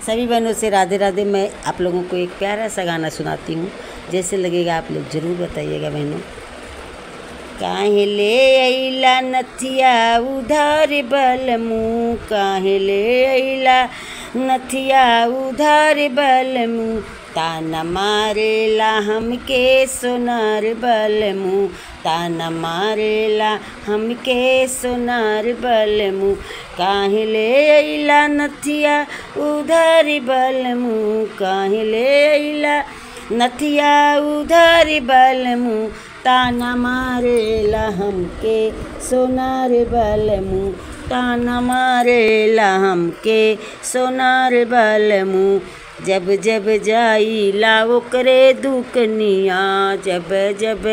सभी बहनों से राधे राधे मैं आप लोगों को एक प्यारा सा गाना सुनाती हूँ जैसे लगेगा आप लोग ज़रूर बताइएगा बहनों काहे ले अइला नथिया उधार बल मुँह काहे ले अइला नथिया उधार बल मुँह ताना मारेला हमके सोनार बल मुँह ताना मारेला हमके सोनार बल मुँह काहे ले अइला नथिया उधार बल मुँह काहे ले अइला नथिया उधार बल मुँह ताना मारेला हमके सोनार बल मुँह ताना मारेला हमके सोनार बल मुँह जब जब जाइला ओकरे दुकनिया जब जब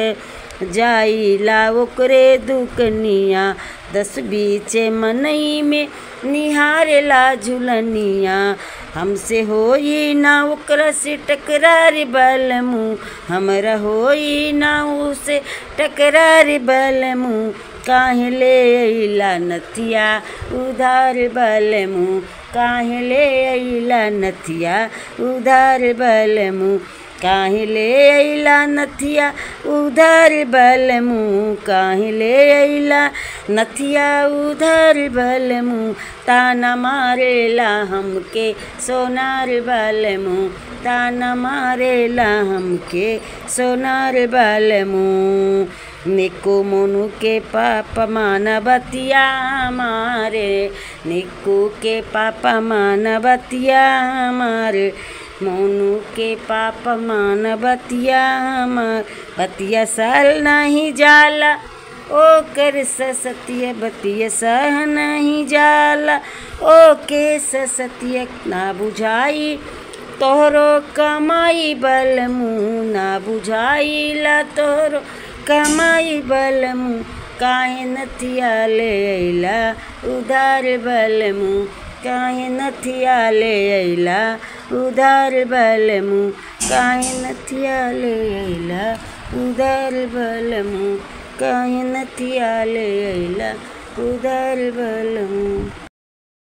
जाइला ओकरे दुकनिया दस बीच मनई में निहारेला झुलनिया हमसे होई ना ओकरा से टकरार बल मुँह हमरा होई ना उसे टकरार बल मुँह काहे ले अइला नथिया उधार बल मुँह काहे ले अइला नथिया उधार बल मुँह काहे ले अइला नथिया उधार बल मुँह काहे ले अइला नथिया उधार बल मुँह ताना मारेला हमके सोनार बल मुँह ताना मारेला हमके सोनार बल मुँह निको मोनू के पापा माना बतिया मारे निक्कू के पापा माना बतिया मारे मोनू के पापा मान बतिया मार बतिया साल नहीं जाला ओ कर ससतिया बतिया सह नहीं जाला ओ के ससतिया ना बुझाई तोहरो कमाई बल मुँह ना बुझाइला तोहरो कमाई बल मुँह काहे नथिया ले अइला उधार बल मुँह काहे नथिया ले अइला उधार बल मुँह काहे नथिया ले अइला उधार बल मुँह काहे नथिया ले अइला उधार बल मुँह